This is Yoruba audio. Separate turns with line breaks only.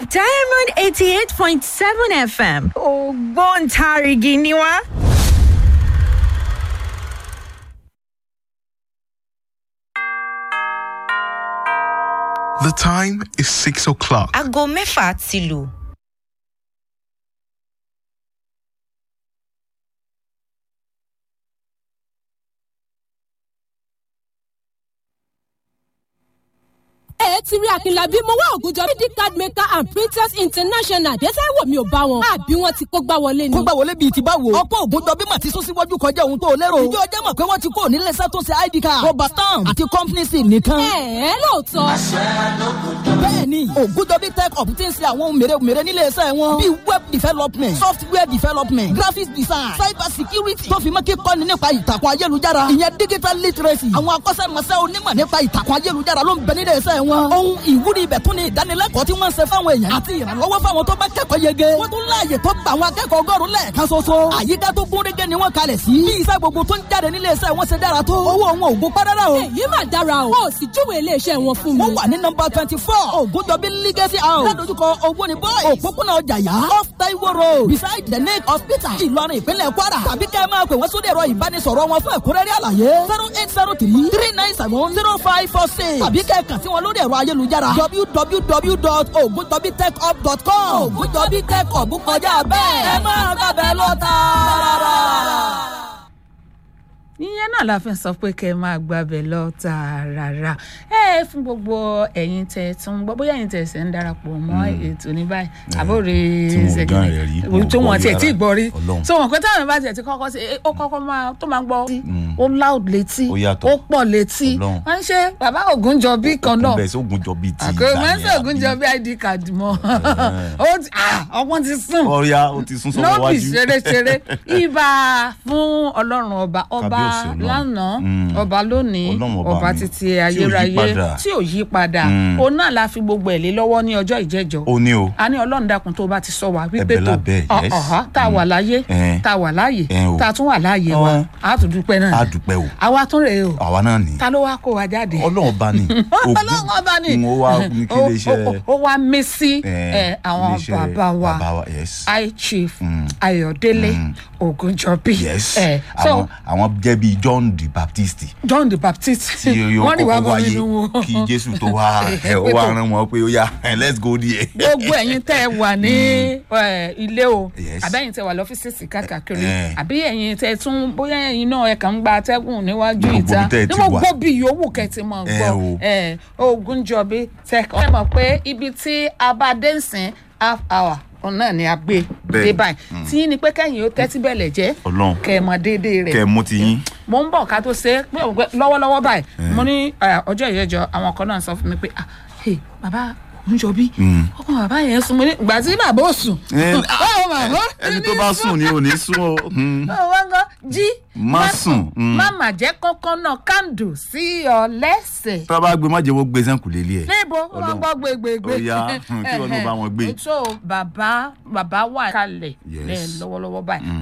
diamond eighty eight point seven fm ògbóǹtarìgì ni wá.
The time is six o'clock.
aago mẹ́fà ti lù.
ẹ ti rí akínlábí mo wá ògùnjọ bíi card maker and printers international dẹ́sẹ̀ wò mí ò bá wọn àbí wọn ti kó gbá wọlé ni.
kó gbà wọlé bíi ti báwo. ọ̀pọ̀ ògùnjọ bí màtí sún síwájú kọjá ohun tó o lérò. ìjọ ọjọ́ mọ̀ pé wọ́n ti kó nílé iṣẹ́ tó ṣe id card. rọba stamp àti company sim nìkan.
ẹ ẹ lóòótọ́.
bẹ́ẹ̀ni ògùnjọ bí tech up ti ń ṣe àwọn ohun mèremère nílé iṣẹ́ wọn. bíi web development software development graphics design cyber security tó fi mọ́ kíkọ́ni nípa ìtàkùn ayélujára. ìyẹn digital literacy. àwọn akọ́ṣẹ́mọṣẹ́ onímọ̀ nípa ìtàkùn ayélujára ló ń bẹ nílé iṣẹ́ wọn. ohun ìwúrí ibẹ̀ tún ni ìdánilẹ́kọ̀ọ́ tí wọ́n ń ṣe fáwọn èèyàn àti ìrànlọ́wọ́ fáwọn tó bá kẹ́kọ̀ọ́ yege. wọ́n tún láàyè tó gba àwọn akẹ́kọ̀ọ́ ọgọ́rùn lẹ́ẹ̀kan ṣoṣo. àyíká tó gún régé ni wọ́n kalẹ̀ sí. bí iṣẹ́ gbogbo tó ń jáde nílé iṣẹ́ wọn ṣe dára tó. owó wọn ò gbó párárá o.
èyí mà dára o. o sì júwèé iléeṣẹ́ wọn fún mi.
wọ́n wà ní nọmba twenty four ògùndọ̀bí legacy house. ládojúkọ owó ni boys. òpópónà ọjà yá. off taiwo road beside the lake hospital. ìlọrin ìpínlẹ̀ kwara. tàbí kẹ́ ẹ máa pè wọ́n sórí ẹ̀rọ ìbánisọ̀rọ̀ wọn fún ẹ̀kúnrẹ́rẹ́ àlàyé. zero eight zero three three nine seven zero five four six. tàbí kẹ́ ẹ kàn sí wọn lórí ẹ̀rọ ayélujára. www.ogundobitechhub.com. ògùndọ̀bí tech hub kọjá bẹ́ẹ̀. ẹ máa gbàbẹ́ lọ tààrà
ìyẹn náà la fi sọ pé kẹ́ ẹ máa gbàbẹ̀ lọ tààràrà ẹ fún gbogbo ẹ̀yin tẹ tún gbọ́ bóyá ẹ̀yin tẹ ṣẹ̀ ń darapọ̀ mọ́ ètò ní báyìí àbórí ṣẹ̀gìdì tí wọ́n tiẹ̀ tí ì gbọ́ rí so wọn pé táwọn bá tiẹ̀ ti kọ́kọ́ sí ó kọ́kọ́ máa tó máa gbọ́ ó loud létí ó pọ̀ létí wọ́n ń ṣe bàbá Ògúnjọbí kan náà
bẹ́ẹ̀ sí Ògúnjọbí ti
àkó mẹ́sàn Ògúnjọbí id card mọ́ ọgbọ́n ti sùn
ọ̀ya ó ti sún sọ́wọ́ wájú
lọ́bì ṣeréṣeré ibà fún ọlọ́run ọba ọba lánàá ọba lónìí ọba títí ayérayé tí ò yí padà òun náà la fi gbogbo ẹ̀ lé lọ́wọ́ ní ọjọ́ ìjẹ́jọ́
ó ní o
a ní ọlọ́run dákun tó bá ti sọ wá wípé tó
Ẹ̀bẹ̀ lábẹ́, yes.
tá a wà láyé tá a wà láàyè
Eh, o.
tá a tún wà láàyè wa
Ọ̀hún.
a tún dúpẹ́ náà
a dúpẹ́ o
àwa tún rèé o
àwa náà ní
ta ló wá kó wa jáde
ọlọ́run bá ní
ọlọ́run ọba ni
n ó wá ní kí ilé iṣẹ́
Ó- ó- ó wá mí sí
Eh,
eh, àwọn
ilé-iṣẹ́
bàbá wa
bàbá wa, yes.
high chief ayọ̀délé ògúnjọbí
yes
Eh,
àwọn
so
àwọn jẹ́ bíi John the Baptist
john the baptist
tí yóò
wọ́n ní wàá
kọ́kọ́
bọ́
wáyé
nínú wọn.
kí Jésù tó wá ẹ̀ ó wá rán wọn pé ó yá eh, let's go there.
gbogbo ẹ̀yin tẹ́ ẹ wà ní eh, ilé o
Yes.
àbẹ́yìn tẹ́ wà lọ́fíìsì káàkiri
Eh.
àbí ẹ̀yin tẹ́ ẹ tún bóyá ẹ̀yin náà ẹ kàn ń gba atẹ́gùn níwájú
Gbogbo
ìta
ibi tẹ́ ẹ ti
ní mo
wà.
gbọ́ bí yòówù kẹ́tì mọ̀
Eh,
gbọ́
o.
eh, Ògúnjọbí tech ẹ mọ̀ pé ibi tí a bá dé nsìn half hour òun náà ni a gbé
Bẹ́ẹ̀.
dé báyìí tí ní pé kẹ́yìn ó tẹ́tí bẹ̀lẹ̀ jẹ́
Ọlọ́run.
kẹ́ ẹ mọ déédéé rẹ̀
kẹ́ ẹ mú ti yín
mo ń bọ̀ ká tó ṣe é pé òun pé lọ́wọ́lọ́wọ́ báyìí mo ní eh, ọjọ́ ìyẹ́jọ́ àwọn kan náà sọ fún mi pé ah hey bàbá Ògúnjọbí ọkàn bàbá yẹn sùn mo ní ìgbà tí bàbá ò sùn
Eh,
báwo bàbá
ẹni tó bá sùn ni ò ní sùn o. Hmm.
báwo wá ń gbọ́ jí
Má sùn, mm.
má mà jẹ́ kọ́kọ́ náà kándù sí ọ lẹ́sẹ̀
tó bá gbé má jẹ́ wọ́n gbé sẹ́ńkù lélẹ̀ ẹ̀.
níbo wọ́n máa ń gbọ́ gbégbégbé
Ó yá, hmm, kí wọn náà bá wọn gbé.
so bàbá bàbá wà kalẹ̀
Yes.
lẹ́ lọ́wọ́lọ́wọ́ báyìí